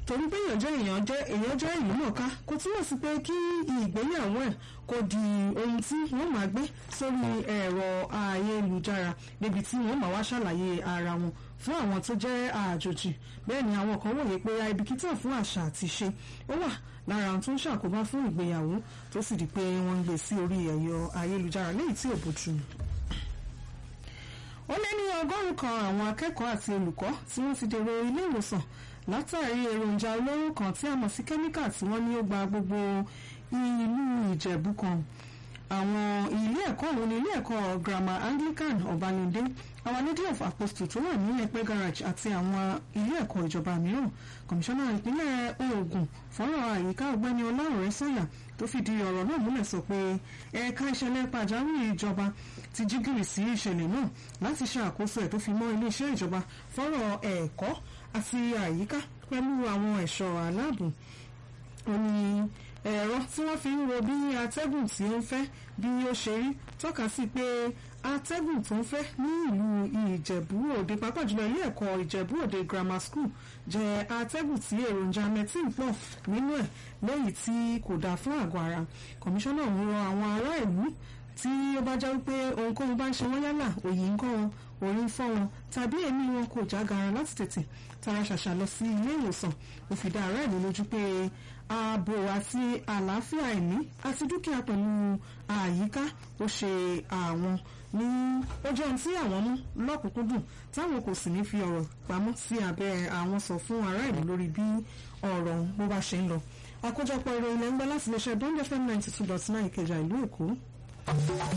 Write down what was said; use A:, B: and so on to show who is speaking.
A: torí pé èèyàn jẹ́ èèyàn jẹ́ èèyàn jẹ́ ìlú mọ̀ọ́ká kò túmọ̀ sí pé kí ìgbéyàwó ẹ̀ kò di ohun tí wọ́n máa gbé sórí ẹ̀rọ ayélujára níbi tí wọ́n máa wá ṣàlàyé ara wọn fún àwọn tó jẹ́ àjòjì bẹ́ẹ̀ ni àwọn kan wòye pé àìbìkítà fún àṣà àti ṣe ó wà lára ohun tó ń ṣàkóbá fún ìgbéyàwó tó sì di pé wọ́n ń gbé sí orí ẹ̀yọ ayélujára léyìí tí ò bójú mu ó lé ní ọgọ́rùn kan àwọn akẹ́kọ̀ọ́ àti olùkọ́ tí wọ́n ti dèrò ilé ìwòsàn látàrí èròjà olóró kan tí a mọ̀ sí kẹ́míkà tí wọ́n ní ó gba gbogbo ìlú ìjẹ̀bú kan àwọn ilé ẹ̀kọ́ òun ní ilé ẹ̀kọ́ grammar anglican ọ̀bánidé our lady of apostle tó wà ní ẹ̀pẹ́ garage àti àwọn ilé ẹ̀kọ́ ìjọba mìíràn kọmíṣánná ìpínlẹ̀ Ògùn fọ́nrán àyíká ọ̀gbẹ́ni ọlọ́run sọ́yà tó fìdí ọ̀rọ̀ náà múlẹ̀ sọ pé ẹ̀ka ìṣẹ̀lẹ̀ pàjáwìrì ìjọba ti jí gìrì sí ìṣẹ̀lẹ̀ náà láti ṣàkóso ẹ̀ tó fi mọ́ iléeṣẹ́ ìjọba fọ́rọ̀ ẹ̀kọ́ àti àyíká pẹ̀lú àwọn ẹ̀ṣọ́ aláàbò ó ní ẹ̀rọ tí wọ́n fi ń wo bí atẹ́gùn tí ó ń fẹ́ bí ó ṣe rí tọ́ka sí pé atẹ́gùn tó ń fẹ́ ní ìlú ìjẹ̀bú òde pàápàá jùlọ ilé ẹ̀kọ́ ìjẹ̀bú òde grammar school jẹ́ atẹ́gùn tí èròjà methane pọ̀ nínú ẹ̀ lẹ́yìn tí kò dáa fún àgọ́ ara kọmíṣánná ń rọ àwọn ará ìlú tí ó bá jẹ́ wípé ohunkóhun bá ń ṣe wọ́n yálà òyì ń kọ́ wọn orí ń fọ́ wọn tàbí èmi wọn kò jágara láti tètè tara ṣàṣà lọ sí ilé ìwòsàn ó fi dá ará ìlú lójú pé ààbò àti àlàáfíà ẹ̀mí àti dúkìá pẹ̀lú àyíká ó ṣe àwọn ní ó jẹ́ ohun tí àwọn mú lọ́kùnkúndùn táwọn kò sì ní fi ọ̀rọ̀ pamọ́ sí abẹ́ àwọn sọ fún ará ìlú lórí bí ọ̀rọ̀ ọ̀hún bó bá ṣe ń lọ àkójọpọ̀ ìròyìn lẹ́ńgbẹ́ láti iléeṣẹ́ bond fm ninety two dot nine ìkẹjà ìlú èkó.